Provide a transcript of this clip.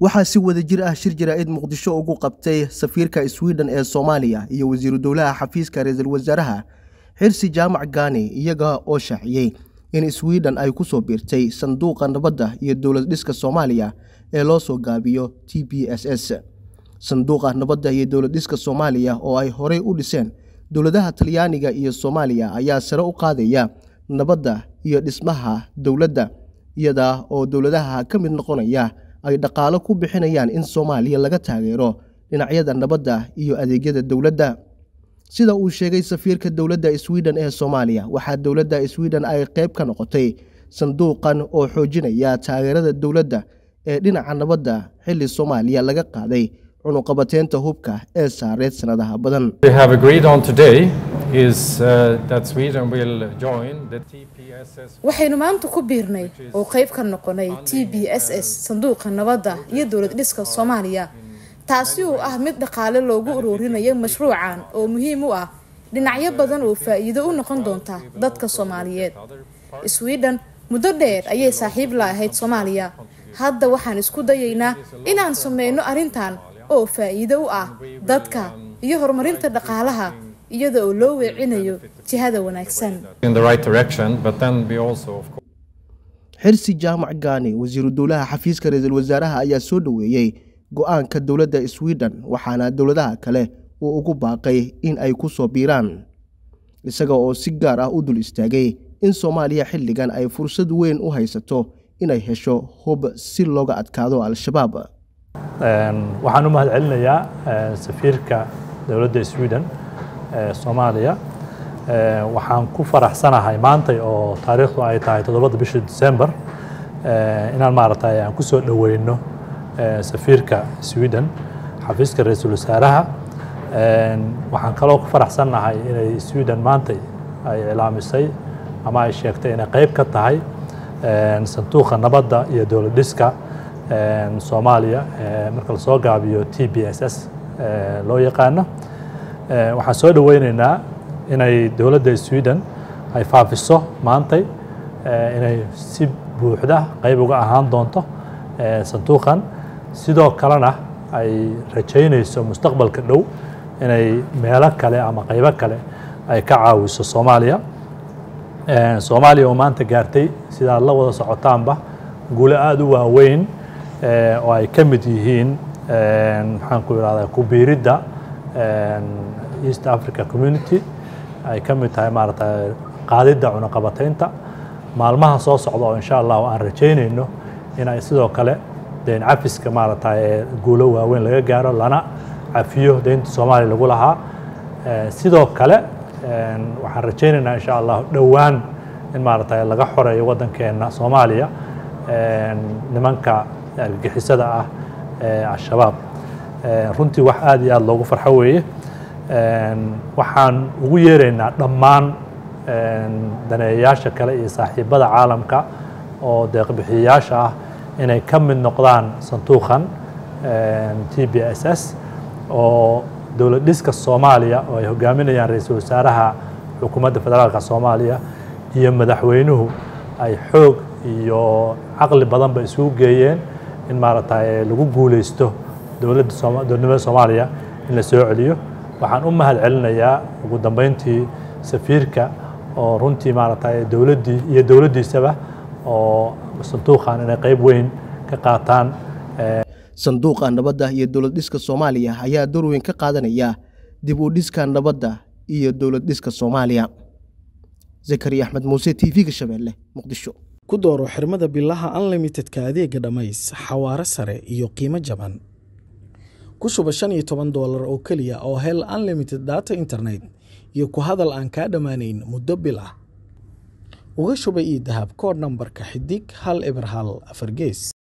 waxaa si wada jir ah shir jaraa'id muqdisho ugu qabtay safiirka sweden ee soomaaliya iyo wasiiru dowlaha xafiiska ra-iisul wasaaraha xirsi jaamac gaani iyaga oo shaaciyey in sweden ay ku soo biirtay sanduuqa nabadda iyo dowlad dhiska soomaaliya ee loo soo gaabiyo t b s s sanduuqa nabadda iyo dowlad dhiska soomaaliya oo ay horey u dhiseen dowladaha talyaaniga iyo soomaaliya ayaa sare u qaadaya nabadda iyo dhismaha dowladda iyada oo dowladaha ka mid noqonaya ay dhaqaalo ku bixinayaan in soomaaliya laga taageero dhinacyada nabadda iyo adeegyada dowladda sida uu sheegay safiirka dowladda sweden ee soomaaliya waxaa dowladda sweden ay qayb ka noqotay sanduuqan oo xoojinaya taageerada dowladda ee dhinaca nabadda xilli soomaaliya laga qaaday cunuqabateynta hubka ee saareed sanadaha badan waxaynu maanta ku biirnay oo qayb ka noqonay t b s s sanduuqa nabadda iyo dowlad dhiska soomaaliya taasi oo ah mid dhaqaale loogu ururinayo mashruucan oo muhiim u ah dhinacyo badan oo faa-iido u noqon doonta dadka soomaaliyeed sweden muddo dheer ayay saaxiib la ahayd soomaaliya hadda waxaan isku dayaynaa inaan sameyno arrintan oo faa-iido u ah dadka iyo horumarinta dhaqaalaha iyada oo loo weecinayo jihada wanaagsan xirsi jaamac gaani wasiiru dowlaha xafiiska ra-iisul wasaaraha ayaa soo dhoweeyey go-aanka dowladda sweden waxaana dowladaha kale uu ugu baaqay in ay ku soo biiraan isaga oo si gaar ah u dul istaagay in soomaaliya xilligan ay fursad weyn u haysato inay hesho hub si looga adkaado al-shabaab waxaan u mahad celinayaa safiirka dowladda sweden ee soomaaliya waxaan ku faraxsanahay maantay oo taariikhdu ay tahay toddobada bisha december inaan maaragtay aan ku soo dhoweyno safiirka sweden xafiiska ra-iisul wasaaraha waxaan kaloo ku faraxsannahay inay sweden maantay ay iclaamisay ama ay sheegtay inay qayb ka tahay sanduuqa nabadda iyo dowlad dhiska soomaaliya marka lasoo gaabiyo t b s s loo yaqaano waxaan soo dhoweyneynaa inay dowladda sweden ay faafiso maantay inay si buuxda qayb uga ahaan doonto sanduuqan sidoo kalena ay rajaynayso mustaqbalka dhow inay meelo kale ama qaybo kale ay ka caawiso soomaaliya soomaaliya oo maanta gaartay sidaad la wada socotaanba guulo aada u waaweyn oo ay ka mid yihiin maxaan ku irahdaa kubiiridda east africa community ay ka mid tahay maaragtay qaadidda cunaqabateynta maalmaha soo socda oo insha allahu aan rajaynayno in ay sidoo kale deyn cafiska maaragtay guulo waaweyn laga gaaro lana cafiyo deynta soomaaliya lagu lahaa sidoo kale waxaan rajaynaynaa insha allah dhowaan in maaragtay laga xoreeyo waddankeena soomaaliya nimanka argagixisada ah ee al-shabaab runtii wax aada iyo aada loogu farxo weeye waxaan ugu yeeraynaa dhammaan daneeyayaasha kale iyo saaxiibada caalamka oo deeqbixiyayaasha ah inay ka mid noqdaan sanduuqan t b s s oo dowlad dhiska soomaaliya oo ay hogaaminayaan ra-iisul wasaaraha xukuumadda federaalka soomaaliya iyo madaxweynuhu ay xoog iyo caqli badanba isugu geeyeen in maaragtay lagu guuleysto dowladda dowladnimada soomaaliya in la soo celiyo waxaan u mahad celinayaa ugu dambeyntii safiirka oo runtii maaragtay dowladdii iyo dowladdiisaba oo sanduuqan inay qayb weyn ka qaataan sanduuqa nabadda iyo dowlad dhiska soomaaliya ayaa door weyn ka qaadanaya dib u dhiska nabadda iyo dowlad dhiska soomaaliya zakariya axmed muuse t v-ga shabeelle muqdisho ku dooro xirmada bilaha unlimitedka adeega dhammays xawaaro sare iyo qiimo jaban ku shuba shan iyo toban doolar oo keliya oo hel unlimited data internet iyo ku hadal aan kaa dhammaanayn muddo bil ah uga shuba io dahab koodh nambarka xidig hal eber hal afar gees